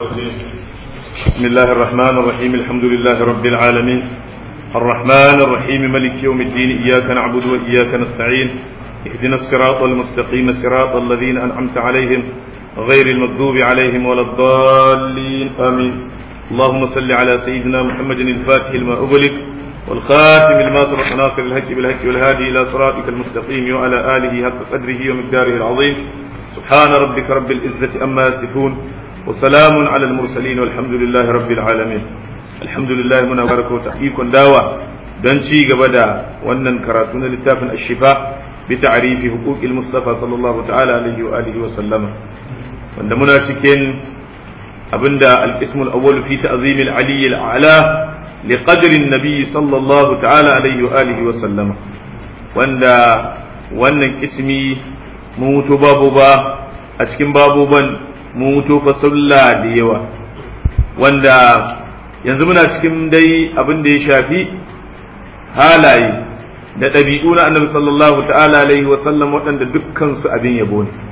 بسم الله الرحمن الرحيم الحمد لله رب العالمين الرحمن الرحيم ملك يوم الدين إياك نعبد وإياك نستعين اهدنا الصراط المستقيم صراط الذين أنعمت عليهم غير المغضوب عليهم ولا الضالين آمين اللهم صل على سيدنا محمد الفاتح لما أغلق والخاتم لما سبق ناصر الهج بالهج والهادي إلى صراطك المستقيم وعلى آله حق قدره ومقداره العظيم سبحان ربك رب العزة أما يصفون وسلام على المرسلين والحمد لله رب العالمين الحمد لله muna baraka wa ikon dawa don ci gaba da wannan karatu na littafin ashifa bi ta'rifi huquqil mustafa sallallahu ta'ala alaihi wa alihi wa sallama wanda muna cikin abinda al-ismul awwal fi ta'zim al-ali al-a'la li qadri an-nabi sallallahu ta'ala alaihi wa alihi wa sallama wanda wannan ismi mu mutu babu ba a cikin babuban mu mutu fasulla da yawa wanda yanzu muna cikin dai abin da ya shafi halaye da ɗabi'u na annabi sallallahu ta'ala alaihi wa sallam waɗanda dukkan su abin yabo ne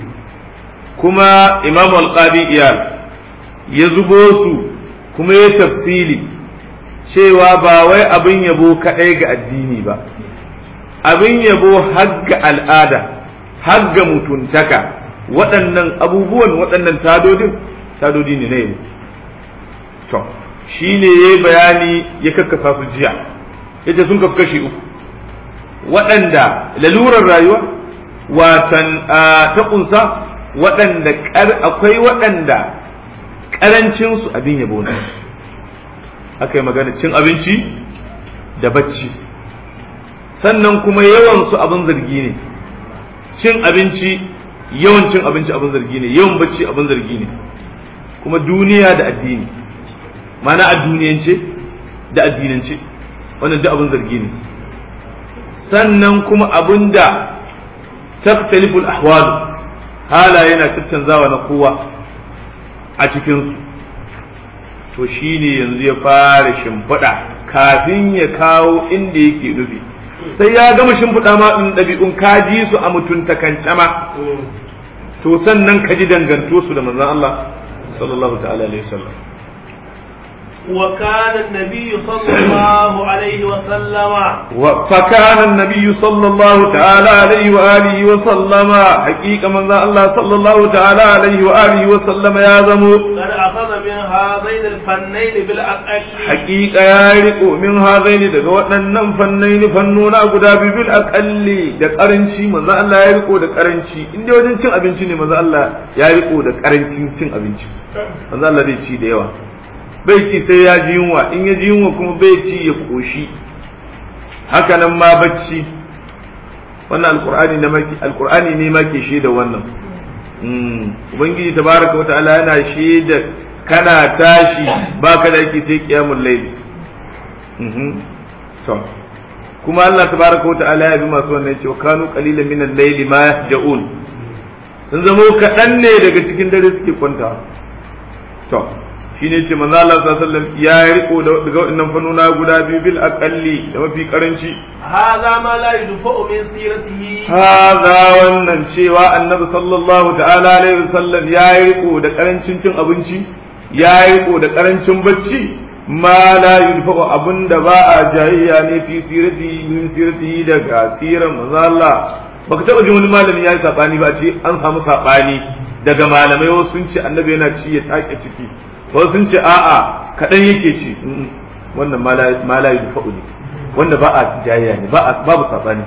kuma imamu alqadi iyal ya zubo su kuma ya tafsili cewa ba wai abin yabo kaɗai ga addini ba abin yabo har ga al'ada har ga mutuntaka waɗannan abubuwan waɗannan tadodin tadodi ne na yau to shi ne ya yi bayani ya kakkasa su jiya ya ce sun kafi kashi uku waɗanda lalurar rayuwa watan ta ƙunsa waɗanda akwai waɗanda ƙarancinsu abin yabo ne aka yi magana cin abinci da bacci sannan kuma yawansu abin zargi ne cin abinci yawan cin abinci abin zargi ne yawan bacci abin zargi ne kuma duniya da addini mana a duniyance da addinance wannan duk abin zargi ne sannan kuma abin da taktaliful ahwal halaye na caccanzawa na kowa a cikinsu to shine yanzu ya fara shimfiɗa kafin ya kawo inda yake nufi sai ya gama shimfiɗa ma ɗin ɗabi'un ka ji su a mutuntakance ma to sannan ka ji danganto su da manzon Allah sallallahu ta'ala alaihi wasallam وكان النبي صلى الله عليه وسلم فكان النبي صلى الله تعالى عليه وآله وسلم حقيقة من ذا الله صلى الله تعالى عليه وآله وسلم يا زمو قد أخذ من هذين الفنين بالأقل حقيقة يا ريكو من هذين دقا وأنن فنين فنونا قدا بالأقل da karanci manzo Allah ya riko da karanci in dai wajen cin abinci ne manzo Allah ya riko da karancin cin abinci manzo Allah zai ci da yawa bai ci sai ya ji yunwa in ya ji yunwa kuma bai ci ya koshi haka nan ma bacci wannan alqur'ani ne maki alqur'ani ne ma ke shaida wannan ubangiji tabaraka wa ta'ala yana shaida kana tashi baka da yake sai qiyamul layl to kuma Allah tabaraka wa ta'ala ya bi masu wannan cewa kanu qalilan min al-layli ma yahja'un sun zamo kaɗan ne daga cikin dare suke kwanta to shine ce manzo Allah sallallahu alaihi wasallam ya riko da daga wannan fannuna guda biyu bil aqalli da mafi karanci هذا ما لا يدفع من سيرته hadha wannan cewa annabi sallallahu ta'ala alaihi wasallam ya riko da karancin cin abinci ya riko da karancin bacci ma la yudfa'u abunda ba a jayayya ne fi sirati min sirati daga siran manzo Allah baka taba jin wani malami ya yi sabani ba ce an samu sabani daga malamai wasu sun ce annabi yana ci ya take ciki wasu sun ce a'a kaɗan yake ci wannan ma la yudfa'u ne wanda ba a jayayya ne babu sabani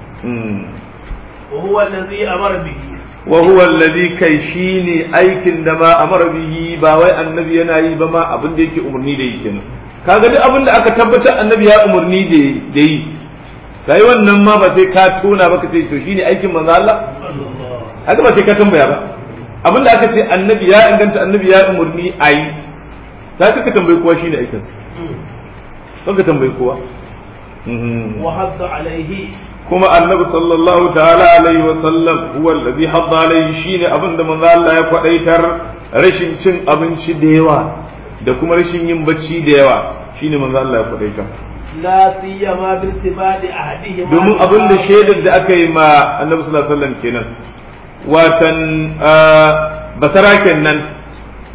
وهو الذي أمر به wa huwa alladhi kai shine aikin da ma amara bihi ba wai annabi yana yi ba ma abin da yake umarni da yi kenan kaga duk abin da aka tabbatar annabi ya umarni da yi sai wannan ma ba sai ka tona ba ka ce to shine aikin manzo Allah haka ba sai ka tambaya ba abin da aka ce annabi ya inganta annabi ya umarni a yi za ka ka tambayi kowa shine aikin kan ka tambayi kowa وحث عليه kuma annabi sallallahu ta'ala alaihi wa sallam huwa allazi hadda alaihi shine abin da manzo Allah ya kwadaitar rashin cin abinci da yawa da kuma rashin yin bacci da yawa shine manzo Allah ya kwadaitar لا سيما بارتباط أحدهما domin abin da shaidar da aka yi ma annabi sallallahu alaihi wasallam kenan watan basaraken nan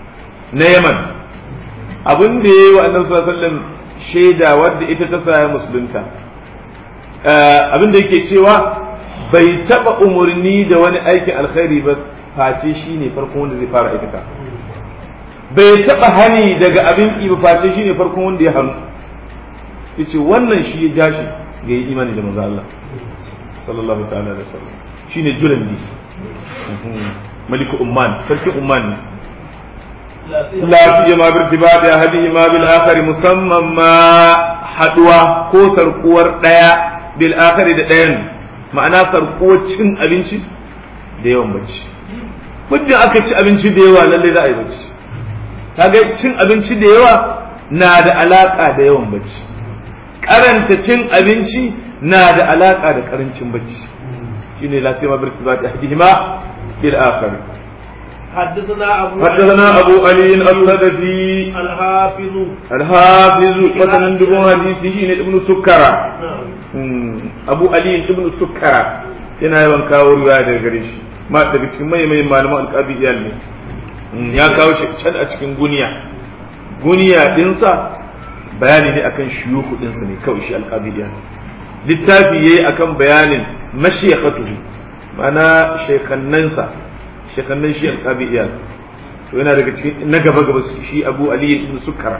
na yaman abin da ya yi wa annabi sallallahu alaihi wasallam shaida wadda ita ta saya musulunta abin da yake cewa bai taba umarni da wani aikin alkhairi ba face shi ne farkon wanda zai fara aikata bai taba hani daga abin ki ba face shi ne farkon wanda ya hannu yace wannan shi ya jashi ga yi imani da manzo Allah sallallahu ta'ala alaihi wasallam shine julandi maliku umman sarki umman ne la siyama bi irtibadi ahadihima bil akhari musamman ma haduwa ko sarkuwar daya bil akhari da dayan ma'ana sarkuwar cin abinci da yawan bacci muddin aka ci abinci da yawa lalle za a yi bacci kaga cin abinci da yawa na da alaka da yawan bacci karanta cin abinci na da alaka da karancin bacci shine la siyama bi irtibadi ahadihima bil akhari حدثنا أبو حدثنا أبو علي الصدفي الحافظ الحافظ مثلا دبون حديثه شيء ابن سكرة نعم أبو علي ابن سكرة yana yawan kawo riwaya daga gare shi ma daga cikin mai mai malaman alƙabi iyal ne ya kawo shi can a cikin guniya guniya dinsa bayani ne akan shuyuhu dinsa ne kawai shi alƙabi iyal littafi yayi akan bayanin mashiyakhatuhu ma'ana shekannansa shekannan shi alƙabi iyal to yana daga cikin na gaba gaba shi abu ali ibn sukkara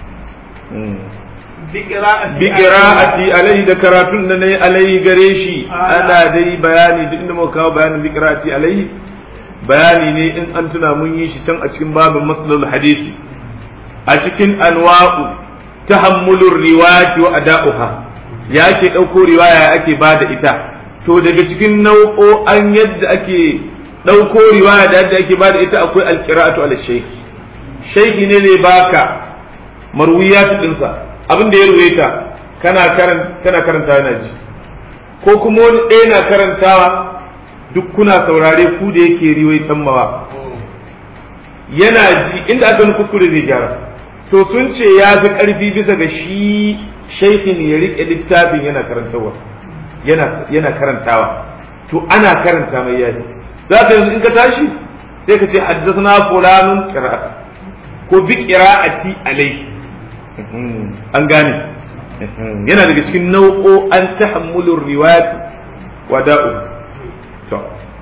بقراءة bi qira'ati alai da karatun da nayi alai gare shi ana dai bayani duk inda muka kawo bayanin bi qira'ati alai bayani ne in an tuna mun yi shi can a cikin babin maslul hadisi a cikin anwa'u tahammulur riwayati wa ada'uha ya ke dauko riwaya ake bada ita to daga cikin nau'o'an yadda ake ɗauko riwaya da yadda ake bada ita akwai alqira'atu ala shaykh shaykhi ne ne baka marwiyat dinsa abin da ya ruwaita kana karan kana karanta yana ji ko kuma wani ɗaya na karantawa duk kuna saurare ku da yake riwaitan mawa yana ji inda aka wani kuskure zai gyara to sun ce ya fi ƙarfi bisa ga shi shaikhin ya riƙe littafin yana karantawa yana yana karantawa to ana karanta mai yaji za ka yanzu in ka tashi sai ka ce haddathana fulanun qira'at ko bi qira'ati alai an gane yana daga cikin nau'o'an tahammulur riwayat wa da'u to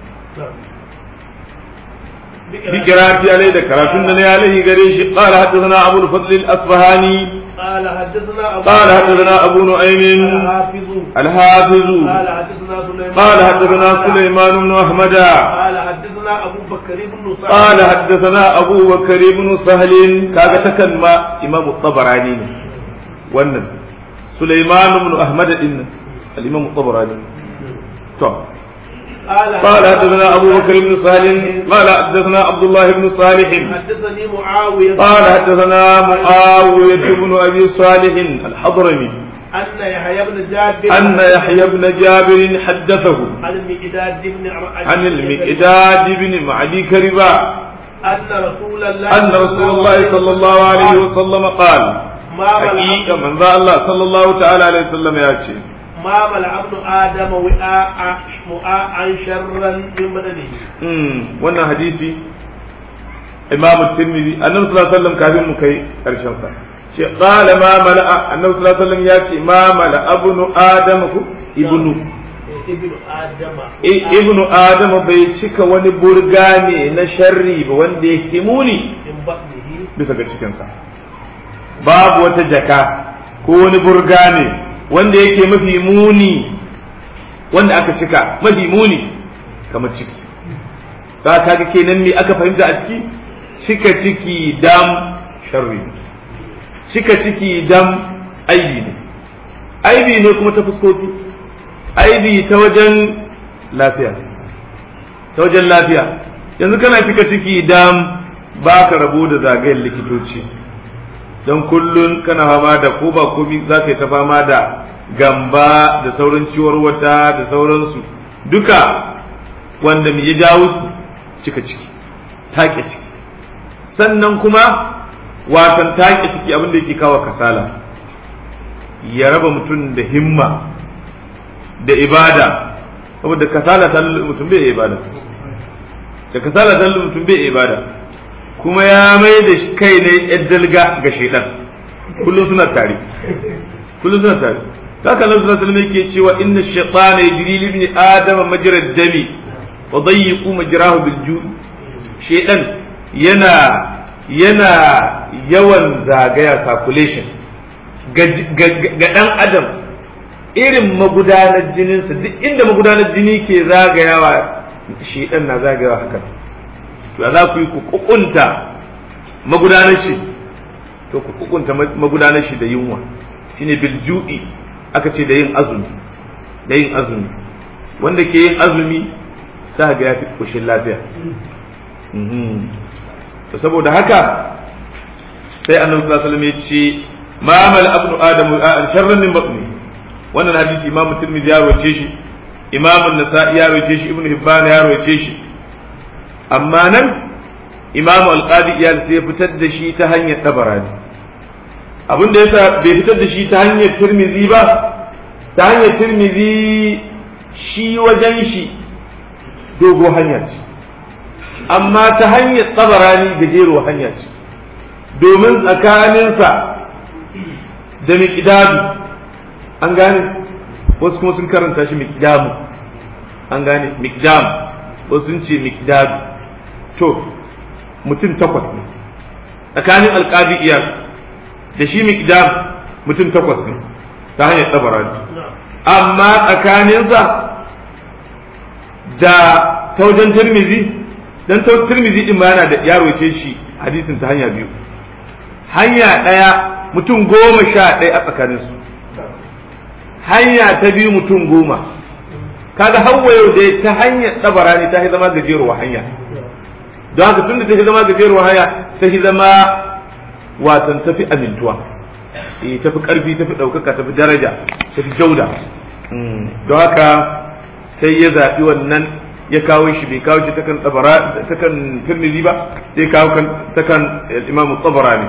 bi qira'ati alai da karatun da ne alai gare shi qala haddathana abu al-fadl al-asbahani قال حدثنا أبو قال حدثنا أبو نعيم الحافظ الحافظ قال حدثنا سليمان قال حدثنا سليمان بن أحمد قال حدثنا أبو بكر بن سعد قال حدثنا أبو بكر بن سهل كاغا تكن ما إمام الطبراني wannan سليمان بن أحمد إن الإمام الطبراني طب قال قال حدثنا أبو بكر بن سهل قال حدثنا عبد الله بن صالح حدثني معاوية قال حدثنا معاوية بن أبي صالح الحضرمي أن يحيى بن جابر أن يحيى بن جابر حدثه عن المقداد بن عن المقداد بن معدي كربا أن رسول الله أن رسول الله صلى الله عليه وسلم قال ما ملأ حقيقة من ذا الله صلى الله تعالى عليه وسلم يأتي ما ملأ ابن آدم وعاء وعاء شرا من بدنه امم wannan hadisi Imam Tirmidhi Annabi sallallahu alaihi wasallam kafin mu kai karshen sa ce qala ma mala'a Annabi sallallahu alaihi wasallam ya ce ma mala'a ibnu adam ku ibnu ابن آدم I- ibnu adam bai cika wani burga ne na sharri ba wanda ya himuni من بطنه bisa ga cikin sa babu wata jaka ko wani burga ne wanda yake mafi muni wanda aka cika mafi muni kamar ciki za ka ga kenan me aka fahimta a ciki cika ciki dam sharri ne cika ciki dam aibi ne aibi ne kuma ta fuskoki aibi ta wajen lafiya ta wajen lafiya yanzu kana cika ciki dam ba ka rabu da zagayen likitoci don kullun kana fama da ko ba komi za ka yi ta fama da gamba da sauran ciwar wata da sauransu duka wanda me ya jawo su cika ciki take ciki sannan kuma watan take ciki abin da yake kawo kasala ya raba mutum da himma da ibada saboda kasala ta lullu mutum bai ibada da kasala ta lullu mutum bai ibada kuma ya mai da kai ne dalga ga shaidan kullum suna tare kullum suna tare haka nan sallallahu alaihi yake cewa inna shaytana yajri li ibn adama majra dami wa dayyiqu majrahu bil ju' shaytan yana yana yawan zagaya circulation ga dan adam irin magudanar jininsa duk inda magudanar jini ke zagayawa shaytan na zagayawa haka to za ku yi ku kukunta magudanar shi to ku kukunta magudanar shi da yunwa shine bil ju'i aka ce da yin azumi da yin azumi wanda ke yin azumi za ga ya fi kushin lafiya to saboda haka sai annabi sallallahu alaihi wasallam ya ce ma mal abnu adamu sharran min batni wannan hadisi imamu tirmidhi ya rawace shi imamu nasa'i ya rawace shi ibnu hibban ya rawace shi amma nan imamu alqadi iyal sai ya fitar da shi ta hanyar tabarani abin da yasa bai fitar da shi ta hanyar tirmizi ba ta hanyar tirmizi shi wajen shi dogo hanya ce amma ta hanyar tsabarani gajero hanya ce domin tsakaninsa da miƙidadu an gane wasu kuma sun karanta shi miƙdamu an gane miƙdamu wasu sun ce miƙdadu to mutum takwas ne tsakanin alƙadi iyar da shi miqdam mutum takwas ne ta hanyar tsabarani amma tsakaninsa da taujan tirmizi dan tirmizi din ma yana da yaro ce shi hadisin ta hanya biyu hanya ɗaya mutum goma sha ɗaya a tsakaninsu hanya ta biyu mutum goma kaga hawa yau dai ta hanyar tsabarani ta zama gajeruwa hanya don haka tun da ta zama gajeruwa hanya ta zama watan tafi amintuwa eh tafi karfi tafi ɗaukaka tafi daraja tafi jauda don haka sai ya zaɓi wannan ya kawo shi bai kawo shi ta kan tsabara ta kan tirmidhi ba sai kawo kan ta kan imamu tsabarani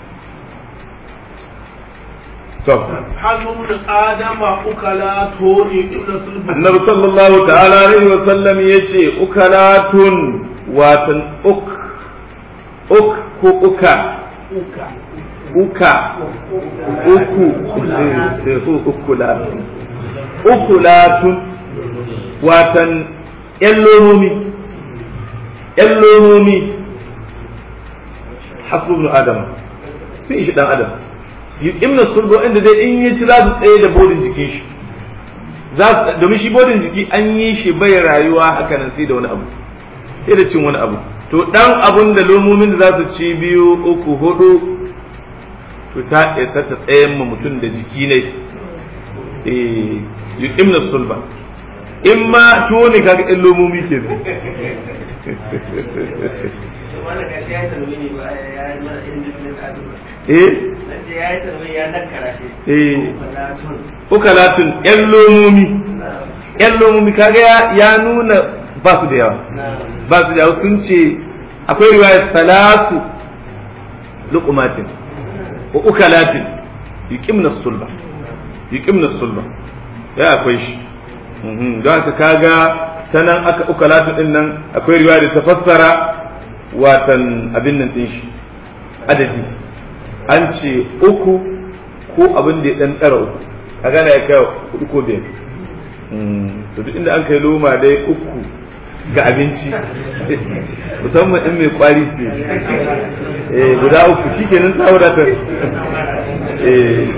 to hannun adama ukala toni ibn sulbi annabi sallallahu ta'ala alaihi wa sallam yace ukalatun watan uk uk ko uka uka uka uku ukulatun ukulatun watan yan lomomi yan lomomi hasu ibn adam sun ishi dan adam ibn sulbo inda dai in yi ci za su tsaye da bodin jikin shi domin shi bodin jiki an yi shi bai rayuwa haka nan sai da wani abu sai da cin wani abu to dan abun da lomomin da za su ci biyu uku hudu to ta isa ta tsayen ma mutum da jiki ne eh yuqimna sulba in ma tuwo ne kaga ɗan lomomi ke ne eh eh ukalatun ƴan lomomi ƴan lomomi kaga ya nuna ba su da yawa ba su da yawa sun ce akwai riwayar salatu luqmatin wa ukalatin yuqimna sulba yuqimna sulba ya akwai shi don haka kaga ta nan aka ukalatu din nan akwai riwaya da ta fassara watan abin nan din shi adadi an ce uku ko abin da ya dan tsara uku a gana ya kai hudu ko biyar to duk inda an kai loma dai uku ga abinci musamman in mai kwari ce eh guda uku shikenan ta wadatar eh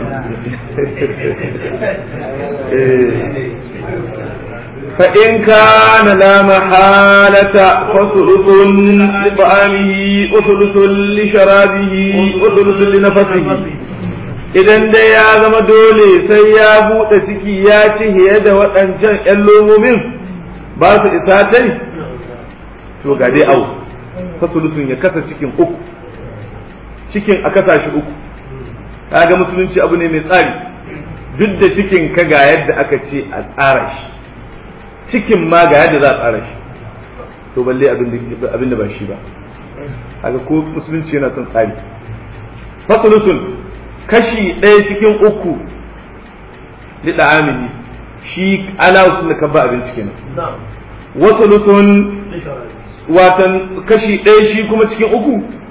فإن كان لا محالة فثلث لطعامه وثلث لشرابه وثلث لنفسه idan dai ya zama dole sai ya buɗe ciki ya ci hiye da waɗancan ‘yan lomomin ba su isa tai to ga dai au fasulutun ya kasa cikin uku cikin a kasa shi uku kaga musulunci abu ne mai tsari duk da cikin ka ga yadda aka ce a tsara shi cikin ma ga yadda za a tsara shi to balle abin da ba shi ba haka ko musulunci yana son tsari fasulusun kashi ɗaya cikin uku li amini shi ala da ka ba abinci kenan wasu watan kashi ɗaya shi kuma cikin uku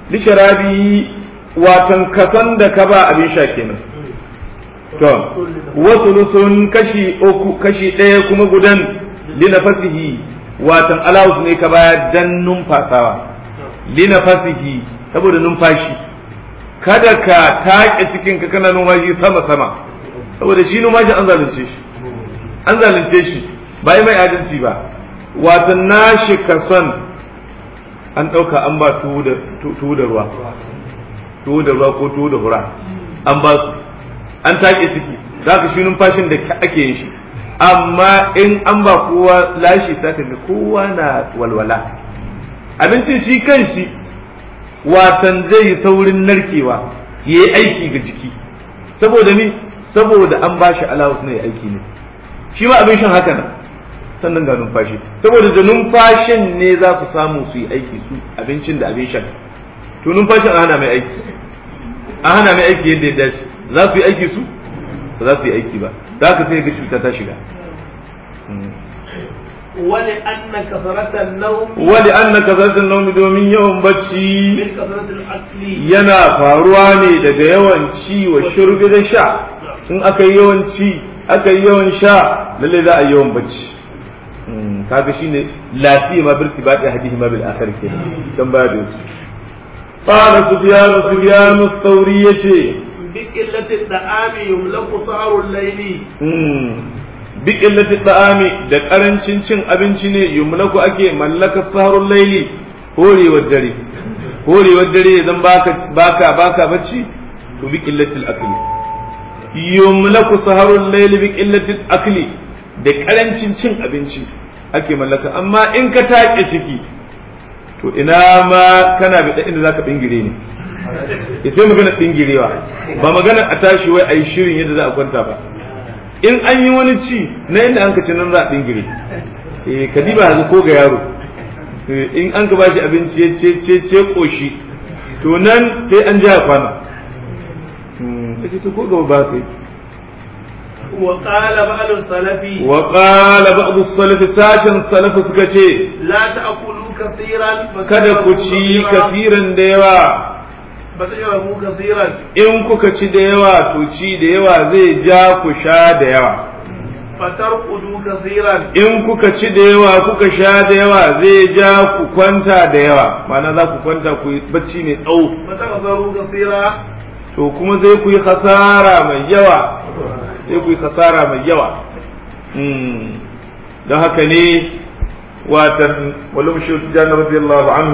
lisharabi watan kasan da ka ba abin sha kenan to wasu lusun kashi uku kashi ɗaya kuma gudan linafasihi watan alawus ne ka baya dan numfasawa linafasihi saboda numfashi kada ka taƙe cikin ka kana numfashi sama sama saboda shi numfashi an zalunce shi an zalunce shi ba yi mai adalci ba watan nashi kason an ɗauka an ba tuwo da ruwa tuwo da ruwa ko tuwo da hura an ba su an take ciki za ka shi numfashin da ake yin shi amma in an ba kowa lashi ta ga kowa na walwala abincin shi kan shi watan zai yi saurin narkewa ya yi aiki ga jiki saboda mi saboda an ba shi alawus na ya aiki ne shi ma abin shan haka nan sannan ga numfashi saboda da numfashin ne za ku samu su yi aiki su abincin da abin shan to numfashin an hana mai aiki an hana mai aiki yadda ya dace za su yi aiki su ba za su yi aiki ba za ka sai ga cuta ta shiga wani anna kasaratan nawm wani an na kasarsun naumi domin yawan bacci min kasaratil akli yana faruwa ne daga yawan ci wa shurbi da sha in aka yi yawan ci aka yi yawan sha lalle za a yi yawan bacci kaga shine lafiya ma birti ba da hadihi ma bil akhir ke dan baya da su qala sufyan sufyan ath-thawri yace bi qillati da'ami yumlaku sa'arul layli bi qillati ta'ami da karancin cin abinci ne yumlaku ake mallaka saharul layli horewar dare horewar dare idan baka baka baka bacci to bi qillati al-akli yumlaku saharul layli bi qillati al-akli da karancin cin abinci ake mallaka amma in ka take ciki to ina ma kana bi inda zaka bingire ne ya sai magana bingirewa ba magana a tashi wai a yi shirin yadda za a kwanta ba in an yi wani ci na inda an ka ci nan za a bingire eh kadiba yanzu ko ga yaro in an ka bashi abinci ya ce ce ce koshi to nan sai an ja kwana kace to ko gaba ba kai وقال بعض السلف وقال بعض السلف ساشن سلف suka ce لا تأكلوا كثيرا kada ku ci kafiran da yawa فتشربوا كثيرا in kuka ci da yawa to ci da yawa zai ja ku sha da yawa فترقدوا كثيرا in kuka ci da yawa kuka sha da yawa zai ja ku kwanta da yawa ma'ana za ku kwanta ku yi bacci mai tsawo فتغفروا كثيرا to kuma zai ku yi khasara mai yawa sai ku yi khasara mai yawa don haka ne watan walum shi jana radiyallahu anhu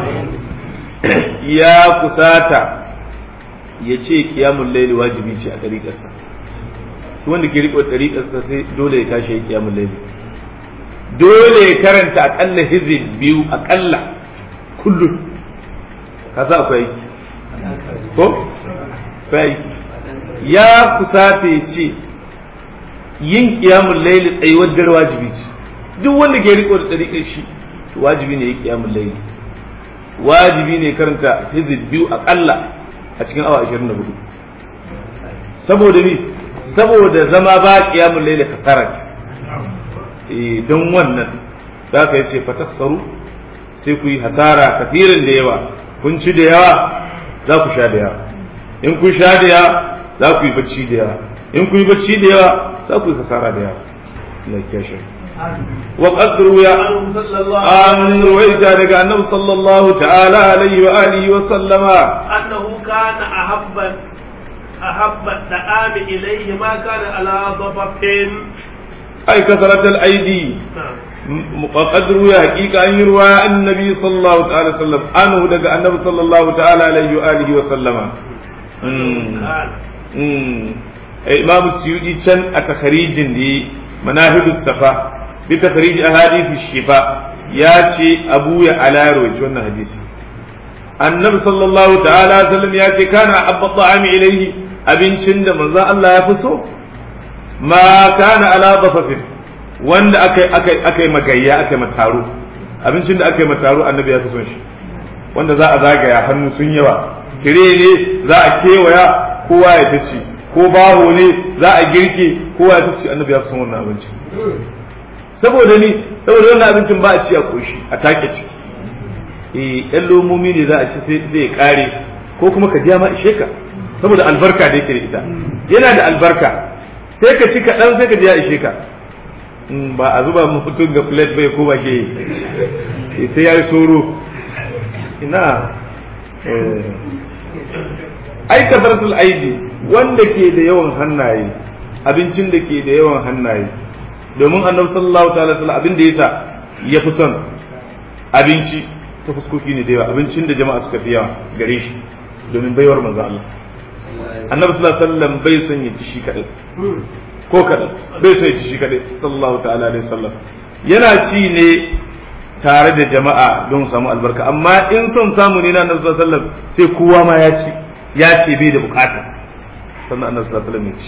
ya kusata ya ce kiyamun laili wajibi ce a ɗariƙarsa wanda ke riƙo ɗariƙarsa sai dole ya tashi ya kiyamun laili dole ya karanta aƙalla hizib biyu aƙalla kullum ka sa akwai aiki ko akwai ya kusata ya ce yin kiyamun laili tsayuwar dare wajibi ce duk wanda ke riƙo da ɗariƙar shi to wajibi ne ya kiyamun laili wajibi ne karanta hizib biyu aƙalla a cikin awa 24 saboda ni saboda zama ba qiyamul layli kasarat eh don wannan zaka yace fataksaru sai ku yi hasara kafirin da yawa kun ci da yawa za ku sha da yawa in kun sha da yawa za ku yi bacci da yawa in kun yi bacci da yawa za ku yi hasara da yawa Allah ya kiyaye وقد روي عنه صلى الله an عليه وسلم ruwaita daga annabi sallallahu ta'ala alaihi wa alihi wa sallama أنه كان أحب أحب الطعام إليه ما كان على ضبط ai kasarat al aidi وقد روي حقيقة أن يروى عن النبي صلى الله تعالى وسلم عنه دقى النبي صلى الله تعالى عليه وآله وسلم أمم. قال أمم. إمام السيوطي كان أتخريج دي مناهج الصفا بتخريج أحاديث الشفاء ياتي أبويا على روج وانا حديث النبي صلى الله تعالى عليه وسلم ياتي كان أحب الطعام إليه أبن شند من ذا الله يفسه ما كان على ضفف wanda aka aka aka magayya aka mataro abincin da aka yi mataro annabi ya fi son shi wanda za a zagaya hannu sun yawa tire ne za a kewaya kowa ya tace ko baho ne za a girke kowa ya tace annabi ya fi son wannan abincin saboda ni saboda wannan abincin ba a ci a koshi a take ciki eh ɗan lomomi ne za a ci sai zai kare ko kuma ka ja ma ishe ka saboda albarka da yake da ita yana da albarka sai ka ci kaɗan sai ka ji ya ishe ka ba a zuba mutum ga plate bai ko ba ke sai ya yi soro ina ai kasaratul aidi wanda ke da yawan hannaye abincin da ke da yawan hannaye domin annabi sallallahu ta'ala sallam abin da yasa ya fi son abinci ta fuskoki ne da yawa abincin da jama'a suka fi yawa gare shi domin baiwar manzo Allah annabi sallallahu alaihi wasallam bai son ya ci shi kadai ko kadai bai son ya ci shi kadai sallallahu ta'ala alaihi wasallam yana ci ne tare da jama'a don samu albarka amma in son samu ne na annabi sallallahu alaihi wasallam sai kowa ma ya ci ya ce bai da bukata sannan annabi sallallahu alaihi wasallam ya ci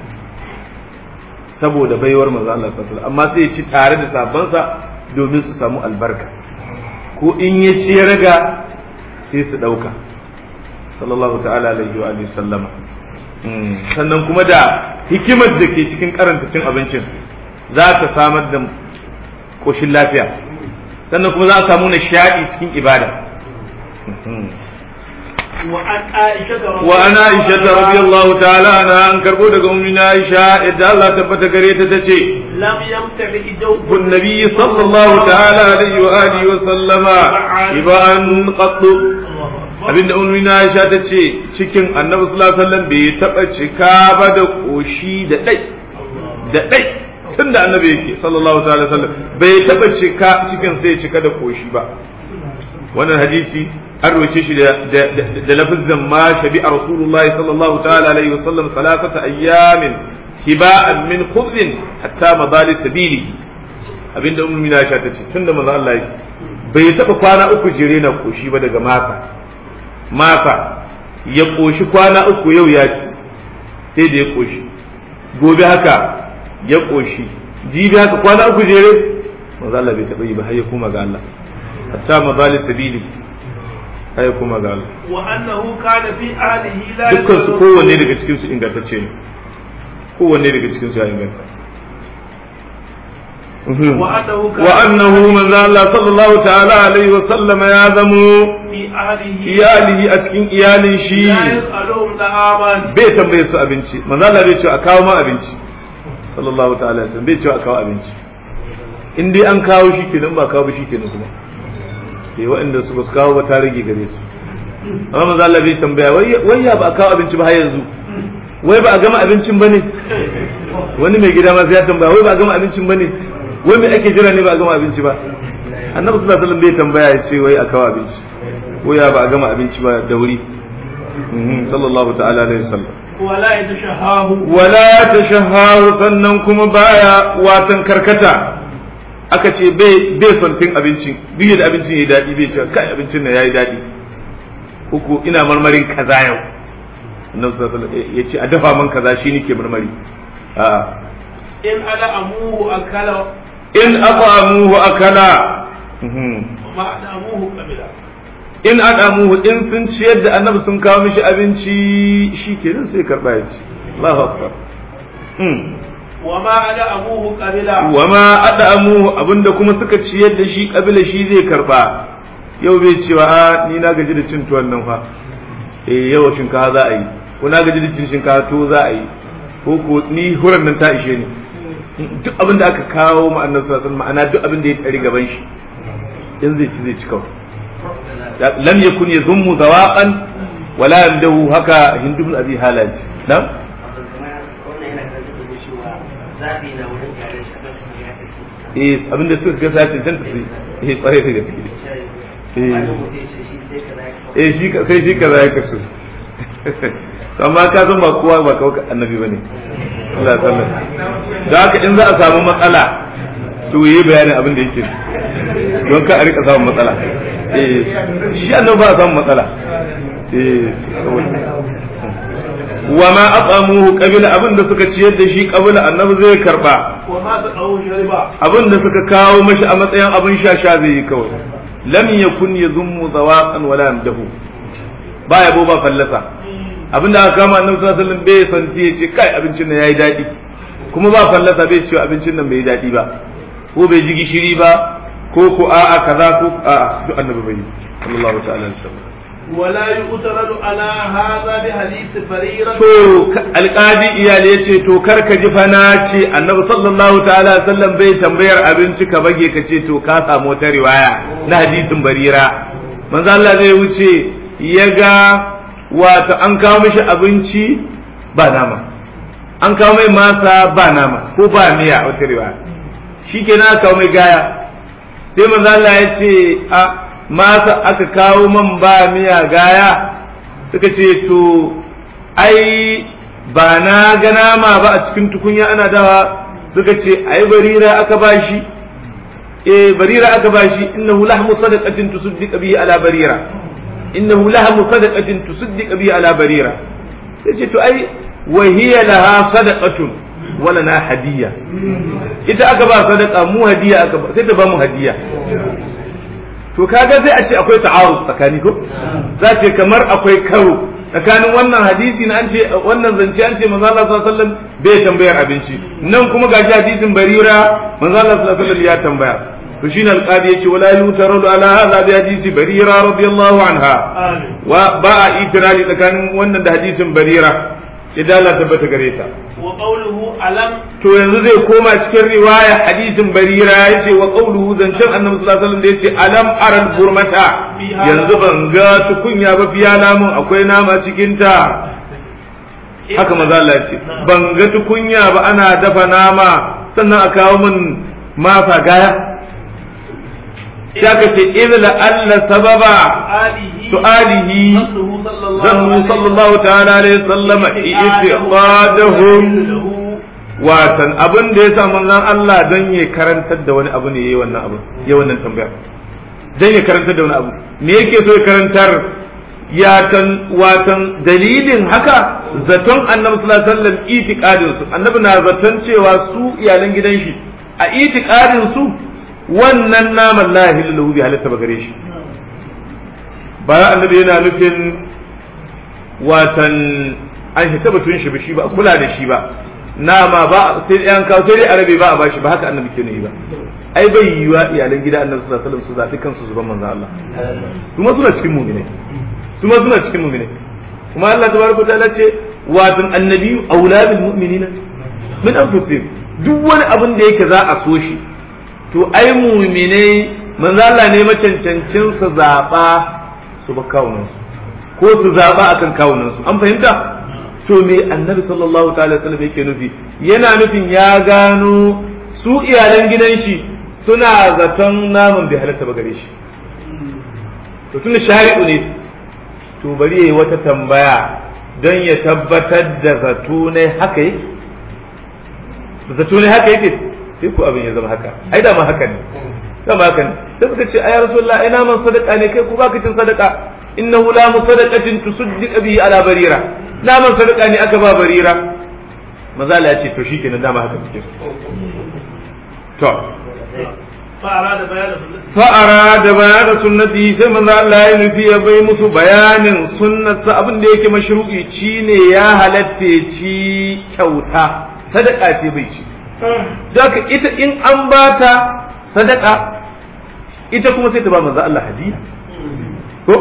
saboda baiwar manzo Allah sallallahu alaihi wasallam amma sai ya ci tare da sabansa domin su samu albarka ko in ya ci ya raga sai su dauka sallallahu ta'ala alaihi wa alihi sallama sannan kuma da hikimar da ke cikin karanta cin abincin za ta samar da koshin lafiya sannan kuma za a samu nishaɗi cikin ibada وعن عائشة رضي الله تعالى عنها أن كربو دقا أمنا عائشة إدى الله تبت كريتة تتي لم يمتلئ جوف النبي صلى الله تعالى عليه وآله وسلم إباء قط abinda ummina Aisha ta ce cikin Annabi sallallahu alaihi wasallam bai taba cika ba da koshi da dai da dai tunda Annabi yake sallallahu alaihi wasallam bai taba cika cikin sai cika da koshi ba wannan hadisi an roce shi da lafizan ma shabi a rasulullahi sallallahu ta'ala alaihi wa sallam salasata ayyamin hiba'an min khubzin hatta madali sabili abinda ummu mina sha tace tunda manzo Allah yake bai taba kwana uku jire na koshi ba daga masa masa ya koshi kwana uku yau ya ci sai da ya koshi gobe haka ya koshi jibi haka kwana uku jere manzo Allah bai taba yi ba har ya koma ga Allah hatta madali sabili ai kuma ga Allah wa annahu kana fi alihi la dukkan su kowanne daga cikin su ingantacce ne kowanne daga cikin su ya inganta wa annahu wa annahu manzo Allah sallallahu ta'ala alaihi wa sallam ya zamo fi alihi iyalihi a cikin iyalin shi la yas'aluhum da'aman bai tambaye su abinci manzo Allah bai ce a kawo ma abinci sallallahu ta'ala alaihi wasallam bai ce a kawo abinci in dai an kawo shi kenan ba kawo ba shi kenan kuma sai waɗanda su ba su kawo ba ta rage gare su amma manzo Allah bai tambaya wai ya ba a kawo abinci ba har yanzu wai ba a gama abincin bane wani mai gida ma sai ya tambaya wai ba a gama abincin bane wai me ake jira ne ba a gama abinci ba annabi sallallahu alaihi wasallam bai tambaya ya ce wai a kawo abinci ko ya ba a gama abinci ba da wuri sallallahu ta'ala alaihi wasallam wala yatashahahu wala tashahahu sannan kuma baya watan karkata aka ce bai bai son cin abincin duk da abincin yayi daɗi bai ce kai abincin nan yayi daɗi uku ina marmarin kaza yau annabi sallallahu alaihi wasallam ya ce a dafa man kaza shi nake marmari a in ala amuhu akala in aqamuhu akala ma ala amuhu qabila in aqamuhu in sun ciyar da annabi sun kawo mishi abinci shi kenan sai karba ya ci Allahu akbar wa ma ala amuhu qabila wa ma adamuhu abinda kuma suka ciyar da shi kabila shi zai karba yau bai cewa a ni na gaji da cin tuwon nan fa eh yau shinkafa za a yi ko na gaji da cin shinkafa to za a yi ko ko ni huran nan ta ishe ni duk abin da aka kawo ma annabi sallallahu alaihi ma'ana duk abin da ya tsari gaban shi in zai ci zai ci kawai lam yakun yazummu zawaqan wala yamdahu haka hindu bin abi halaj na'am eh abin da suka ga sa cancanta su eh kwarai da gaske eh shi ka sai shi ka za ka so amma ka san ba kowa ba kawai annabi bane Allah ya sallar da haka in za a samu matsala to yi bayanin abin da yake don ka a rika samun matsala eh shi annabi ba a samun matsala eh wa ma aqamuhu qabila abin da suka ciyar da shi qabila annabi zai karba wa ma taqawu shariba abin da suka kawo mashi a matsayin abin shasha zai yi kawai lam yakun yazummu zawaqan wala yamdahu ba yabo ba fallasa abin da aka kama annabi sallallahu alaihi wasallam bai santi ya ce kai abincin nan yayi dadi kuma ba fallasa bai ce abincin nan bai yi dadi ba ko bai ji gishiri ba ko ko a'a kaza ko a'a duk annabi bai sallallahu ta'ala alaihi wasallam ولا يؤترد على هذا بحديث بريرة to alƙadi iyali ya ce to kar ka ji fana ce annabi sallallahu ta'ala sallam bai tambayar abinci ka bage ka ce to ka samu wata riwaya na hadisin barira manzo Allah zai wuce ya ga wato an kawo mishi abinci ba nama an kawo mai masa ba nama ko ba miya wata riwaya shikenan aka kawo mai gaya sai manzo Allah ya ce a masa aka kawo man ba miya gaya suka ce to ai ba na ga nama ba a cikin tukunya ana dawa suka ce ai barira aka bashi eh barira aka bashi innahu lahmu sadaqatin tusaddiq bihi ala barira innahu lahmu sadaqatin tusaddiq bihi ala barira sai to ai wa hiya laha sadaqatun wala na hadiya ita aka ba sadaqa mu hadiya aka ba sai ta ba mu hadiya to kaga sai a ce akwai ta'aruf tsakani ko za ce kamar akwai karo tsakanin wannan hadisi na an ce wannan zance an ce manzo Allah sallallahu alaihi wasallam bai tambayar abinci nan kuma gashi hadisin barira manzo Allah sallallahu alaihi wasallam ya tambaya to shine alqadi yace wala yutaru ala hadha bi hadisi barira radiyallahu anha wa ba a itirali tsakanin wannan da hadisin barira idan Allah tabbata gare ta wa qawluhu alam to yanzu zai koma cikin riwaya hadisin barira yace wa qawluhu zancen annabi sallallahu alaihi wasallam da yace alam aral burmata yanzu ban ga tukunya ba fiya namun akwai nama cikin ta haka maza Allah yace ban ga tukunya ba ana dafa nama sannan a kawo min masa gaya ya ka ce idla alla sababa alihi su'alihi zannu sallallahu ta'ala alaihi wasallam i'tiqadahum watan abin da ya sa manzon Allah don ya karantar da wani abu ne yayi wannan abu yayi wannan tambayar don ya karantar da wani abu me yake so ya karantar ya kan watan dalilin haka zaton annabi sallallahu alaihi wasallam itiqadin su annabi na zaton cewa su iyalan gidan shi a itiqadin su wannan naman la ilaha bi halatta ba gare shi bayan annabi yana nufin watan an shi batun shi ba shi ba a kula da shi ba nama ba sai yan kawo sai dai arabe ba a bashi ba haka annabi ke yi ba ai bai yiwa iyalan gida annabi sallallahu alaihi wasallam su zafi kansu zuban manzo Allah kuma suna cikin mu'mine kuma suna cikin mu'mine kuma Allah tabaraka ta'ala ce watan annabi auladul mu'minina min anfusihim duk wani abin da yake za a so shi to ai mu'minai manzo Allah ne macancancin su zaba su ba kawunansu ko su zaɓa akan kawunansu an fahimta to me annabi sallallahu ta'ala sallam yake nufi yana nufin ya gano su iyalan gidan shi suna zaton naman bai halatta ba gare shi to tunda shari'u ne to bari yayi wata tambaya don ya tabbatar da zato ne haka yake zato ne haka yake sai ku abin ya zama haka ai da ma haka ne dama haka ne sai suka ce ayar rasulullah ina man sadaka ne kai ku baka cin sadaka innahu la musadaqatin tusaddiq bihi ala barira la man sadaka ne aka ba barira maza la ce to shikenan dama haka suke to fa'ara da bayanin fa'ara da bayanin sunnati sai manzo Allah ya nufi ya bai musu bayanin sunnatsa abin da yake mashru'i ci ne ya halatta ci kyauta sadaka ce bai ci Daka ita in an bata sadaka ita kuma sai ta ba manzo Allah hadiya ko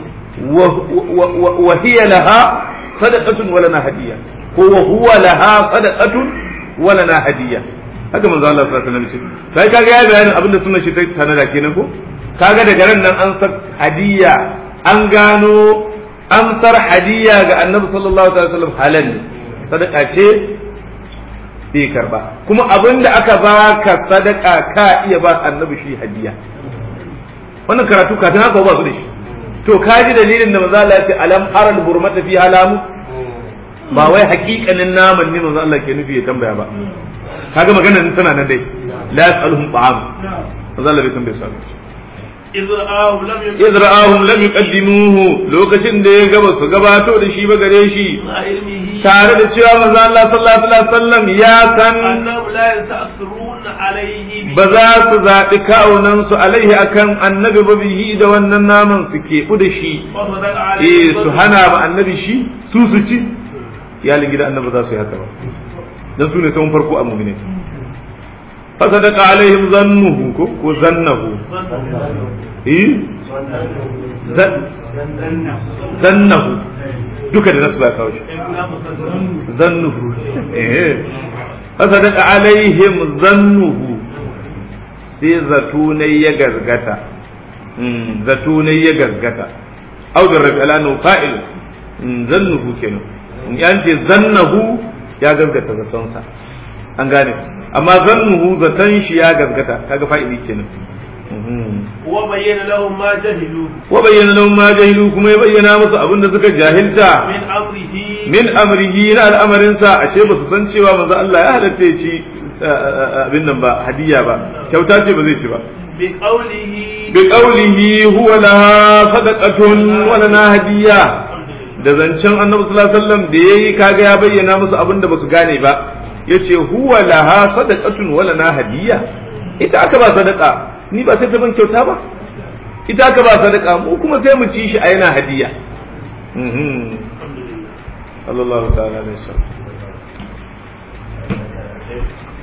wa hiya laha sadaqatun wa lana hadiya ko wa huwa laha sadaqatun wa lana hadiya haka manzo Allah sallallahu alaihi wasallam sai kaga ya bayanin abin da sunan shi ta tanada kenan ko kaga daga ran nan an sar hadiya an gano amsar hadiya ga annabi sallallahu alaihi wasallam halal sadaka ce bai karba kuma abin da aka baka sadaka ka iya ba annabi shi hadiya wannan karatu kafin haka ba su da shi to ka ji dalilin da manzo Allah ya ce alam aral burmata fi halamu ba wai hakikanin naman ne manzo Allah ke nufi ya tambaya ba kaga maganar tana nan dai la yasaluhum ta'am manzo Allah bai tambaye su إذ رآهم لم يقدموه lokacin da ya gaba su gabato da shi ba gare shi tare da cewa manzo Allah sallallahu alaihi wasallam ya san ba za su zaɓi kawunan su alaihi akan annabi ba bihi da wannan naman su keɓu da shi eh su hana ba annabi shi su su ci iyalin gida annabi za su yi haka ba dan su ne sun farko a mu'mini fasadaqa alaihim zannuhu ko ko zannahu eh zannahu duka da nasu ba kawo shi zannuhu eh fasadaqa alaihim zannuhu sai zatunai ya gargata zatunai ya gargata au da rabi alanu fa'il zannuhu kenan in an ce zannahu ya gargata zatonsa an gane amma zannuhu zaton shi ya gargata kaga fa'ili kenan wa bayyana lahum ma jahilu wa bayyana lahum ma jahilu kuma ya bayyana musu abin da suka jahilta min amrihi min amrihi na al'amarin sa ashe ba su san cewa manzo Allah ya halatta ya ci abin nan ba hadiya ba kyauta ce ba zai ci ba bi qawlihi bi qawlihi huwa laha sadaqatun wa lana hadiya da zancen annabi sallallahu alaihi wasallam da yayi kaga ya bayyana musu abin da basu gane ba yace huwa laha sadaqatun wa lana hadiya ita aka ba sadaqa ni ba sai ta ban kyauta ba ita aka ba sadaka mu kuma sai mu ci shi a yana hadiya sallallahu ta'ala alaihi wasallam